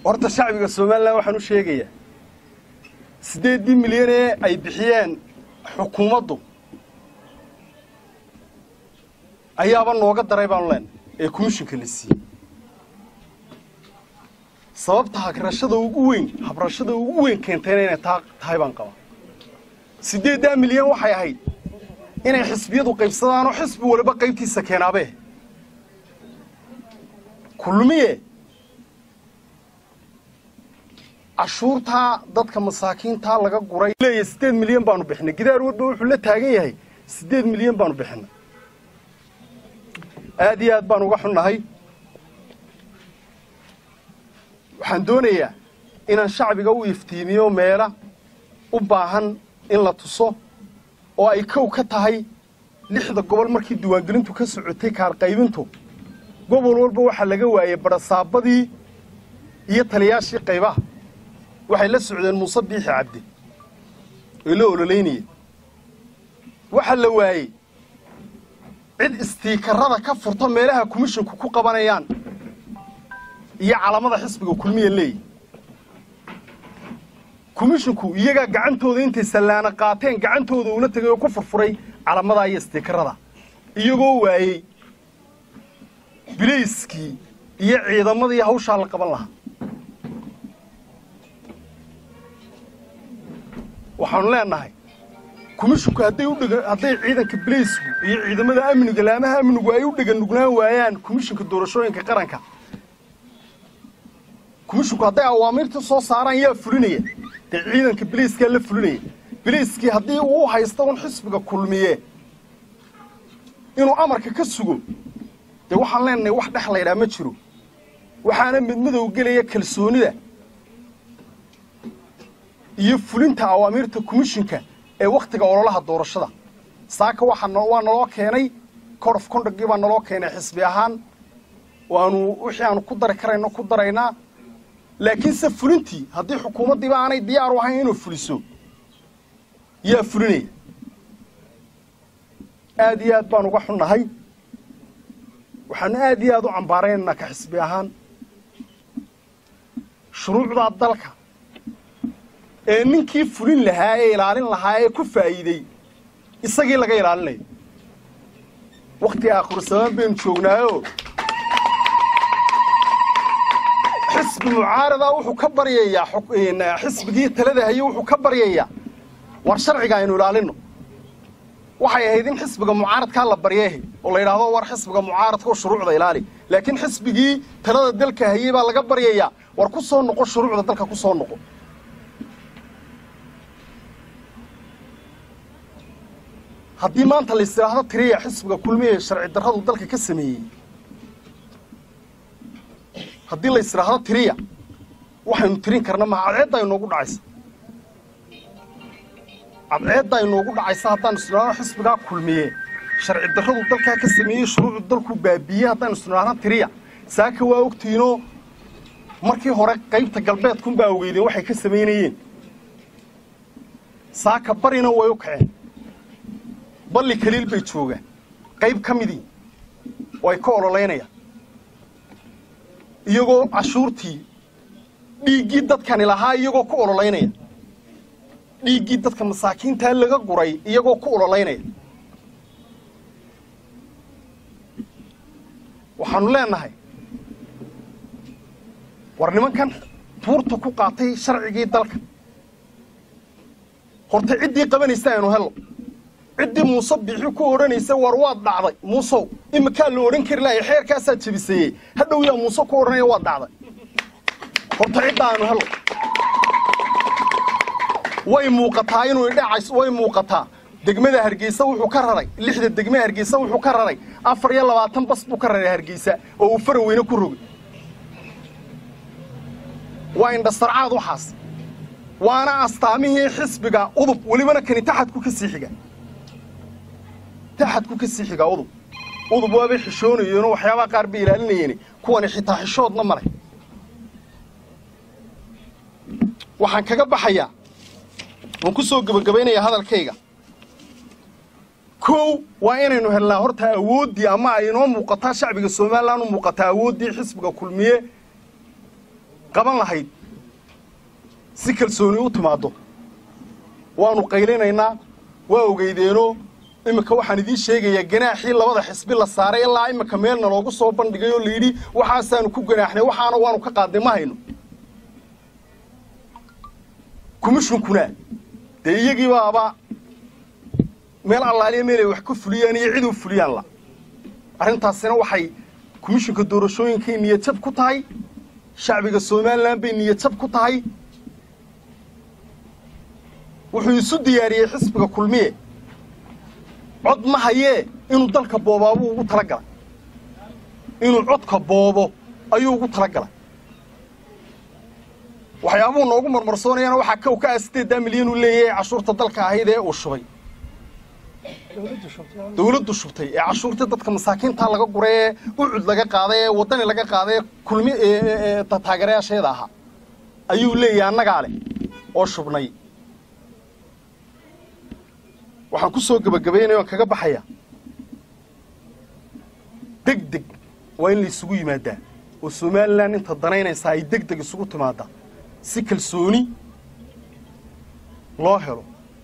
horta shacbiga somalilan waxaan u sheegayaa siddeeddii milyan ee ay bixiyeen xukuumaddu ayaaba nooga daray baanu leenahay ee komishinka la siiyey sababta hagrashada ugu weyn habrashada ugu weyn keentayna inay taa tahay baan qabaa siddeeddaa milyan waxay ahayd inay xisbiyadu qaybsadaanoo xisbi waliba qaybtiisa keenaabee kulmiye cashuurtaa dadka masaakiintaa laga guray leeyahay siddeed milyan baanu bixinay gidaar warba wuxuu la taagan yahay siddeed milyan baanu bixinay aad iyo aad baan uga xunnahay waxaan doonayaa inaan shacbiga u iftiimiyo meela u baahan in la tuso oo ay kow ka tahay lixda gobol markii diiwaangelintu ka socotay kaarqaybintu gobol walba waxaa laga waayey barasaabadii iyo taliyaashii qaybaha waxay la socdeen muuse biixi cabdi oy la ololeynayeen waxaa la waayey cid istiikarada ka furta meelaha komishinku ku qabanayaan iyo calamada xisbiga kulmiya leeyi komishinku iyagaa gacantooda intay sallaana qaateen gacantooda ula tegay oo ku furfuray calamadaa iyo istiikarada iyagoo waayey bilayskii iyo ciidamadii hawshaa la qaban lahaa waxaanu leenahay komishinku hadday udhega hadday ciidanka bilaysku iyo ciidamada amniga laamaha amnigu ay u dheganugnaan waayaan komishinka doorashooyinka qaranka komishinku hadday awaamiirta soo saaraan yaa fulinaya dee ciidanka bilayskaa la fulinaya bilayskii haddii uu haysta un xisbiga kulmiye inuu amarka ka sugo dee waxaan leenahay wax dhex laydhaa ma jiro waxaana midmadow gelaya kalsoonida iyo fulinta awaamiirta komishinka ee wakhtiga ololaha doorashada saaka waxaa waa naloo keenay code of conductgii baa naloo keenay xisbi ahaan waanu wixii aanu ku dari karayno ku daraynaa laakiinse fulintii haddii xukuumaddiiba aanay diyaar u ahayn inuu fuliso yaa fulinaya aad iyo aad baan uga xunnahay waxaanu aad iyo aad u cambaaraynaynaa ka xisbi ahaan shuruucdaa dalka ee ninkii fulin lahaa ee ilaalin lahaa ee ku faa'iidey isagii laga ilaalinayo wakhti aakhiru samaan baynu joognaayoo xisbi mucaaradaa wuxuu ka baryayaa xisbigii talada haye wuxuu ka baryayaa war sharciga aynu ilaalinno waxay ahayd in xisbiga mucaaradkaa la baryeehe oo la yidhaahdo war xisbiga mucaaradka oo shuruucda ilaali laakiin xisbigii talada dalka hayey baa laga baryayaa war ku soo noqo shuruucda dalka ku soo noqo haddii maanta la ysidhaahdo tiriya xisbiga kulmiya ee sharci darradu dalka ka sameeyey haddii la ysidhaahdo tiriya waxaynu tirin karna maha cadceeddaa inoogu dhacaysa cadceeddaa inoogu dhacaysa haddaanu isnidhaahdo xisbigaa kulmiye sharci darradu dalkaa ka sameeyey shuruucdu dalku baabiiyey haddaanu isnidhaahdo tiriya saaka waa ogtiinoo markii hore qaybta galbeedkunbaa ogeydeen waxay ka samaynayeen saaka barina way u kaceen balli kaliil bay joogaan qayb ka midii way ka ololaynayaan iyagoo cashuurtii dhiiggii dadkani lahaa iyagoo ku ololaynaya dhiiggii dadka masaakiintaa laga guray iyagoo ku ololaynaya waxaanu leenahay war nimankan tuurta ku qaatay sharcigii dalka horta ciddii qabanaysa aynu hello ciddii muuse biixi ku odhanaysa war waad dhacday muusow iminkaa la odhan kari lahay xeerkaasaa jebiseeyey hadhow yaa muuse ku odhanaya waad dhacday horta cidda aanu hello way muuqataa inuu idhacays way muuqataa degmada hargeysa wuxuu ka raray lixda degme hargeysa wuxuu ka raray afar iyo labaatan bas buu ka raray hargeysa oo uu faraweyne ku rogay waa indhasarcaad waxaas waana astaamihii xisbiga udub welibana kani taxadku ka sii xiga taxadku ka sii xigaa udub udub waabay xishoonayeenoo waxyaabaha qaar bay ilaalinayeen kuwani xitaa xishoodna ma leh waxaan kaga baxayaa waan ku soo gebagabaynayaa hadalkayga kow waa inaynu helnaa horta awooddii ama ay inoo muuqataa shacbiga somalilan u muuqataa awooddii xisbiga kulmiye qaban lahayd si kalsooni u timaaddo waannu qaylinaynaa waa ogeydeenoo iminka waxaan idiin sheegayaa ganaaxii labada xisbi la saaray ilaa iminka meelna loogu soo bandhigay oo layidhi waxaasaanu ku ganaaxnay waxaana waanu ka qaadnay ma hayno komishinkuna dee iyagii baaba meel allaaliya meel ay wax ka fuliyaan iyo cid u fuliyaan la arrintaasina waxay komishinka doorashooyinkay niyadjab ku tahay shacbiga somalilan bay niyadjab ku tahay wuxuu isu diyaariyey xisbiga kulmiye cod ma hayee inuu dalka boobaabuu ugu tala galay inuu codka boobo ayuu ugu tala galay waxyaabuhu noogu marmarsoonayana waxaa kow ka ah siddeeddaa milyan uu leeyahay cashuurta dalka ahayd ee uu shubay dawladdu shubtay ee cashuurtii dadka masaakiintaa laga guray ee ucud laga qaaday ee waddani laga qaaday ee kulmi taageerayaasheeda ahaa ayuu leeyahay annagaa leh oo shubnay waxaan ku soo gebagabaynaya oan kaga baxaya deg deg waa in la isugu yimaadaa oo somalilan inta danaynaysaa ay deg deg isugu timaaddaa si kalsooni loo helo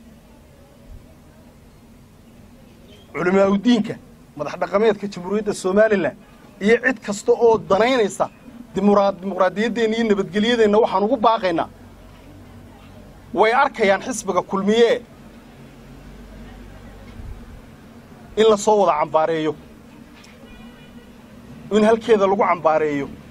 culimaaudiinka madax dhaqameedka jamhuuriyadda somalilan iyo cid kasta oo danaynaysa dimuqraadiyaddeenna iyo nabadgelyadeenna waxaan ugu baaqaynaa way arkayaan xisbiga kulmiyee in la soo wada cambaareeyo in halkeeda lagu cambaareeyo